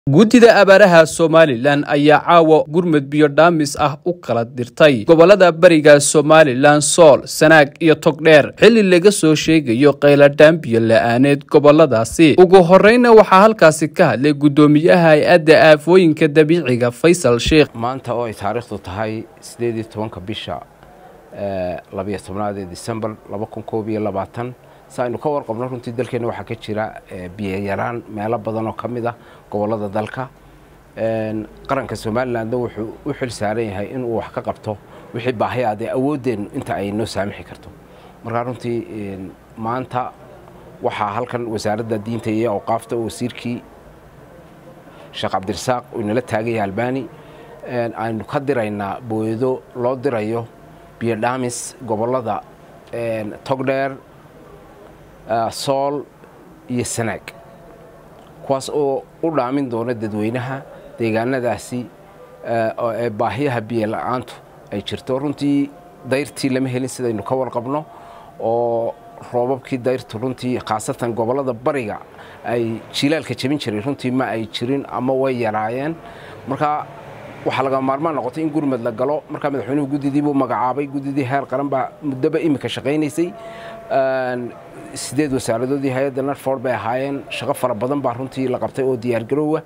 guddida abaaraha somalilan ayaa caawa gurmud biyo dhaamis ah u kala dirtay gobolada bariga somalilan sool sanaag iyo togdheer xilli laga soo sheegayo qayladhaan biyo la-aaneed goboladaasi ugu horeyna waxaa halkaasi ka hadlay guddoomiyaha hay-adda aafooyinka dabiiciga faysal sheikh maanta oo ay taariikhdu tahay sideed iyo tobanka bisha labiyo tobnaad ee december laba kun koob iyo labaatan si aynu ka warqabno runtii dalkeenna waxaa ka jira biyoyaraan meelo badan oo ka mid ah gobollada dalka qaranka somalilandna wuxuu u xil saaran yahay inuu wax ka qabto wixii baahiyaad ee awooddeennu inta ay noo saamixi karto markaa runtii maanta waxaa halkan wasaaradda diinta iyo awqaafta wasiirkii sheekh cabdirasaaq uu inala taagaya albani aynu ka diraynaa booyado loo dirayo biyo dhaamis gobollada togdheer sool iyo sanaag kuwaas oo u dhaamin doona dadweynaha deegaanadaasi ee baahiyaha biyo la-aantu ay jirto runtii dayrtii lama helin sidaynu ka warqabno oo roobabkii dayrtu runtii khaasatan gobollada bariga ay jilaalka jebin jiray runtii ma ay jirin ama way yaraayeen markaa waxaa laga maarmaan noqotay in gurmad la galo markaa madaxweynuhu guddidii buu magacaabay guddidii heer qaran baa muddoba iminka shaqaynaysay sideed wasaaradoodii hay-adda narford bay ahaayeen shaqo fara badan baa runtii la qabtay oo diyaargaroowa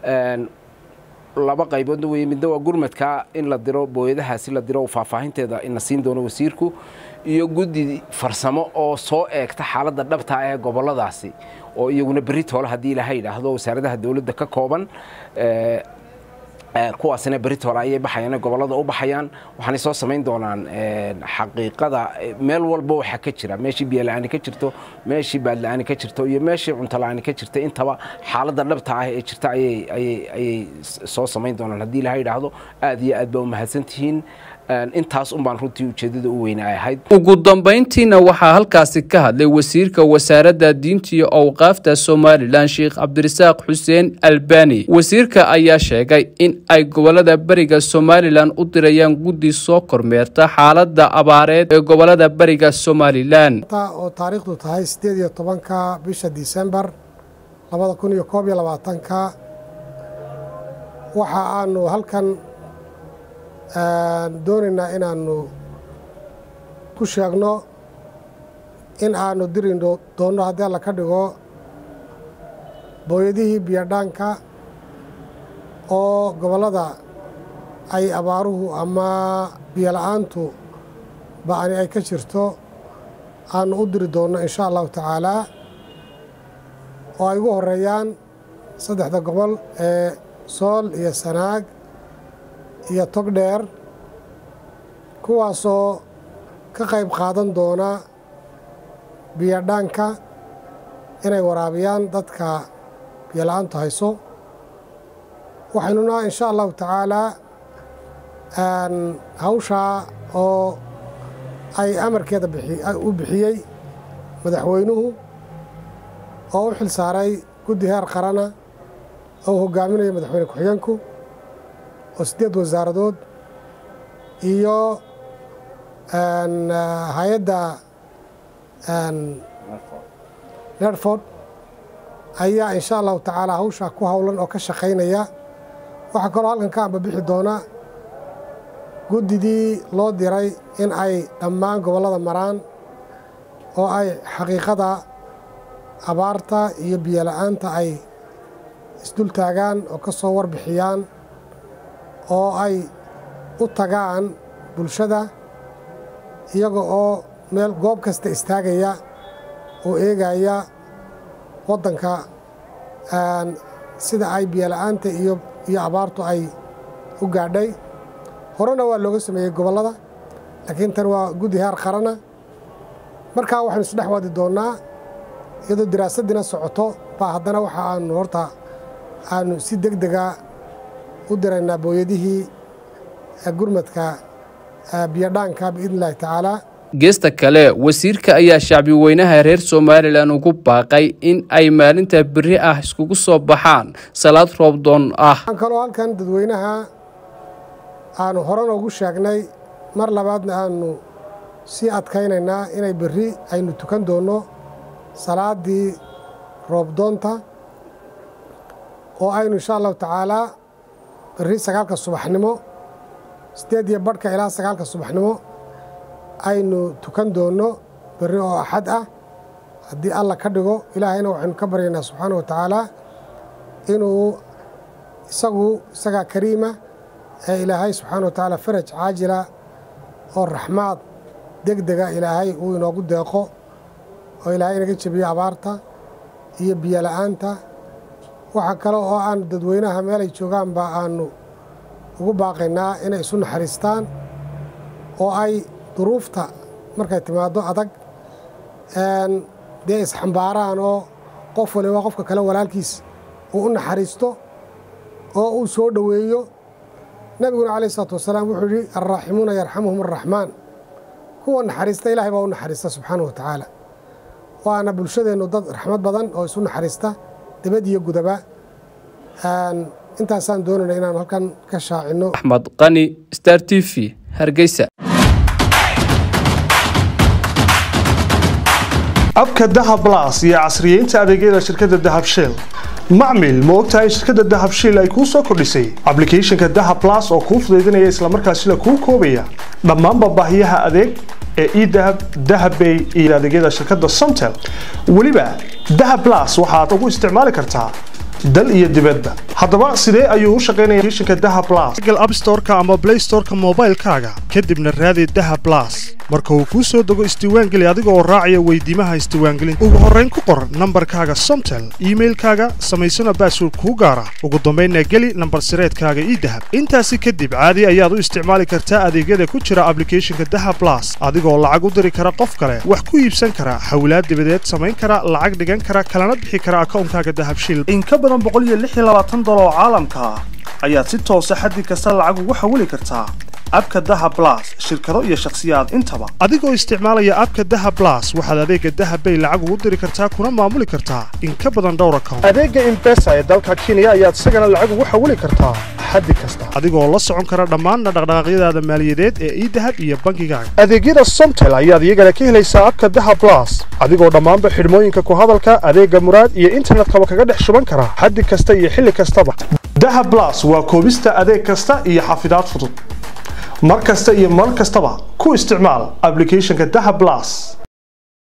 laba qayboodna weye midna waa gurmadka in la diro booyadahaasi la diro faahfaahinteeda ina siin doono wasiirku iyo guddi farsamo oo soo eegta xaaladda dhabta ee gobolladaasi oo iyaguna berri toole haddii ilaha yidhaahdo wasaaradaha dowladda ka kooban kuwaasina beritoole ayay baxayaan gobollada u baxayaan waxaanay soo samayn doonaan xaqiiqada meel walba waxaa ka jira meeshii biyola-aani ka jirto meeshii baadla-aani ka jirto iyo meeshii cuntola-aani ka jirta intaba xaaladda dhabta ah ee jirta ayay soo samayn doonaan haddii ilaha yidhaahdo aad iyo aad baa u mahadsantihiin intaas un baan runtii ujeeddada u weyne ay ahayd ugu dambayntiina waxaa halkaasi ka hadlay wasiirka wasaaradda diinta iyo awqaafta somalilan sheekh cabdirasaaq xuseen albani wasiirka ayaa sheegay in ay gobolada beriga somalilan u dirayaan guddi soo kormeerta xaaladda abaareed ee gobolada beriga somalilan oo taariikhdu tahay siddeed iyo tobanka bisha disembar labada kun iyo koob iyo labaatanka waxa aanu halkan doonaynaa inaannu ku sheegno in aanu diri doonno haddii alla ka dhigo booyadihii biyodhaanka oo gobollada ay abaaruhu ama biyola-aantu ba'ani ay ka jirto aanu u diri doonno insha allahu tacaalaa oo ay ugu horeeyaan saddexda gobol ee sool iyo sanaag iyo togdheer kuwaasoo ka qayb qaadan doona biyodhaanka inay waraabiyaan dadka biyola-aantu hayso waxaynuna insha allahu tacaalaa hawshaa oo ay amarkeeda u bixiyey madaxweynuhu oo u xil saaray guddi heer qarana oo u hogaaminayo madaxweyne ku-xigeenku oo siddeed wasaaradood iyo hay-adda nerford ayaa insha allahu tacaala hawshaa ku howlan oo ka shaqaynaya waxaa kaloo halkan ka ambabixi doona guddidii loo diray in ay dhammaan gobollada maraan oo ay xaqiiqada abaarta iyo biyola-aanta ay isdul taagaan oo ka soo warbixiyaan oo ay u tagaan bulshada iyaga oo meel goob kasta istaagaya oo eegaya waddanka sida ay biyola'aanta iyo iyo abaartu ay u gaadhay horena waa looga sameeyey gobollada laakiin tan waa guddi heer qarana markaa waxaynu isdhex wadi doonnaa iyadoo diraasaddiina socoto baa haddana waxa aanu horta aanu si deg dega u diraynaa booyadihii gurmadka biyodhaanka biidn illahi tacaalaa geesta kale wasiirka ayaa shacbi weynaha reer somalilan ugu baaqay in ay maalinta beri ah iskugu soo baxaan salaad roobdoon ah waxaan kaloo halkan dadweynaha aanu horena ugu sheegnay mar labaadna aanu sii adkaynaynaa inay berri aynu tukan doonno salaaddii roobdoonta oo aynu insha allahu tacaalaa berri sagaalka subaxnimo siddeed iyo badhka ilaa sagaalka subaxnimo aynu tukan doonno berri oo axad ah haddii alla ka dhigo ilaahayna waxaynu ka baryaynaa subxaana wa tacaala inuu isagu isagaa kariima ee ilaahay subxaana wa tacaala faraj caajila oo raxmaad deg dega ilaahay uu inoogu deeqo oo ilaahay inaga jebiyo abaarta iyo biyo la'aanta waxaa kale oo aan dadweynaha meel ay joogaanba aanu ugu baaqaynaa inay isu naxariistaan oo ay duruufta markay timaaddo adag dee isxambaaraan oo qof waliba qofka kale walaalkiis uu u naxariisto oo uu soo dhoweeyo nebiguna calayh isalaatu wasalaam wuxuu yidhi alraaximuuna yarxamuhum arraxmaan kuwa naxariista ilahay baa u naxariista subxaana wa tacaala waana bulshadeennu dad raxmad badan oo isu naxariista dibad iyo gudaba intaasaan doonayna inaan halkan ka shaacinno axmed qani star t v hargeysa abka dahab blas iyo casriyeynta adeegyada shirkadda dahab shell macmil ma ogtahay shirkadda dahab shell ay kuu soo kordhisay ablicathonka dahab blas oo kuu fudaydinaya islamarkaasina kuu koobaya dhammaanba baahiyaha adeeg ee edahab dahabbay iyo adeegyada shirkadda somtel weliba dahab blas waxaad ugu isticmaali kartaa dal iyo dibadba haddaba sidee ayuu u shaqaynaya applicationka dahab blas google app store-ka ama play store-ka moobaylkaaga kadibna raadi dahab blas marka uu kuu soo dego isdiiwaangeli adiga oo raacaya weydiimaha isdiiwaangelinta ugu horrayn ku qor nambarkaaga somtel iimailkaaga samaysana baasword kuu gaara ugu dambaynna geli nambar sireedkaaga ii dahab intaasi kadib caadi ayaad u isticmaali kartaa adeegyada ku jira ablicathonka dahab blas adigoo lacag u diri kara qof kale wax ku iibsan kara xawlaad dibadeed samayn kara lacag dhigan kara kalana bixi kara akawnkaaga dahabshil dolar oo caalamka ah ayaad si toosa xaddi kasta lacag ugu xawili kartaa abka daha blas shirkado iyo shakhsiyaad intaba adigoo isticmaalaya abka daha blas waxaad adeega dahabbay lacag ugu diri kartaa kuna maamuli kartaa in ka badan dhowr account adeega imbesa ee dalka kenya ayaad isagana lacag ugu xawili kartaa xaddi kasta adigoo la socon kara dhammaanna dhaqdhaqaaqyadaada maaliyadeed ee idahab iyo bankigaaga adeegyada somtel ayaad iyagana ka helaysaa abka daha blas adigoo dhammaanba xidhmooyinka ku hadalka adeega muraad iyo internetkaba kaga dhex shuban kara xaddi kasta iyo xilli kastaba daha blas waa koobista adeeg kasta iyo xafidaad fudud mar kasta iyo mar kastaba ku isticmaal ablicathonka daha blas